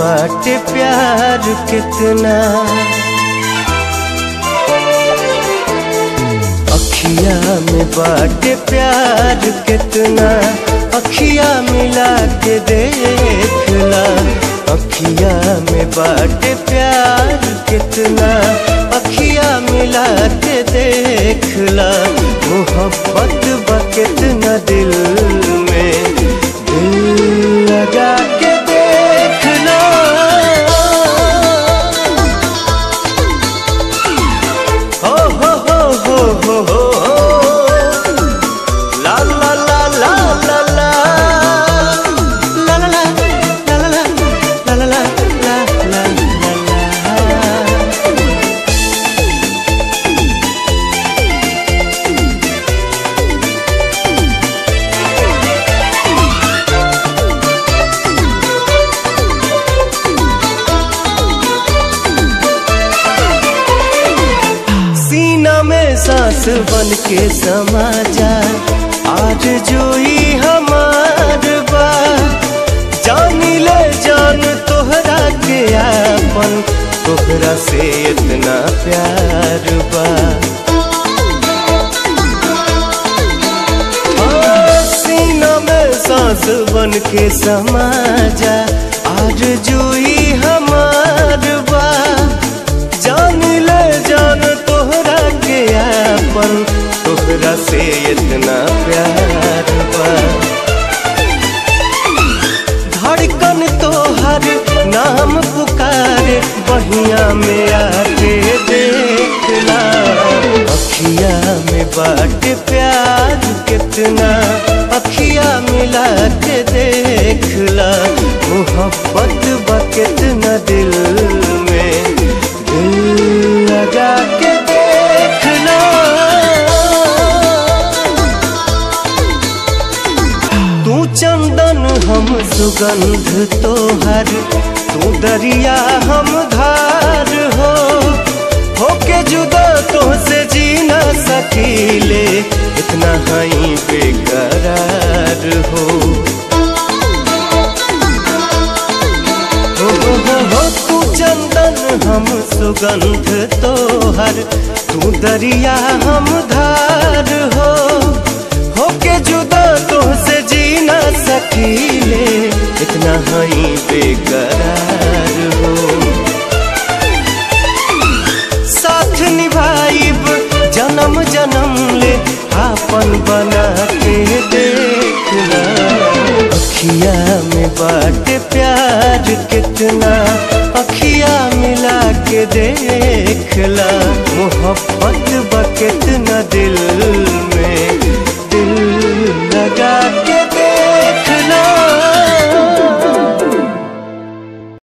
बाटे प्यार कितना अखिया में बाटे प्यार कितना अखिया मिला के देखला अखिया में बाटे प्यार कितना अखिया मिला के देखला मोहब्बत बा कितना दिल में दिल लगा के देखना हो हो हो हो हो हो ला ला ला ला ला ला ला ला ला ला ला ला ला ला ला ला सीना में सांस बन के समा जा आज जोई हमार बा जान ले जान तोहरा के आपन तोहरा से इतना प्यार बा हाँ, सीना में सांस बन के समा जा आज जोई हमार बा जान ले जान तोहरा के आपन तोहरा से इतना प्यार बा धड़कन तोहर नाम पुकारे बहिया में आके देखला अखिया में बाट प्यार कितना अखिया मिला के देखला मोहब्बत बा कितना दिल में दिल लगा के देखना तू चंदन हम सुगंध तोहर तू दरिया हम धार हो होके जुदा तो से जी न सकीले इतना हई बेकरार हो हो हो हो हो तू चंदन हम सुगंध तोहर तू दरिया हम धार हो होके जुदा तो से जी न सकीले इतना हई बेकरार हो साथ निभाइब जन्म जन्म ले आपन बना के देखना अखिया में बाट प्यार कितना अखिया मिला के देखला मोहब्बत बा कितना दिल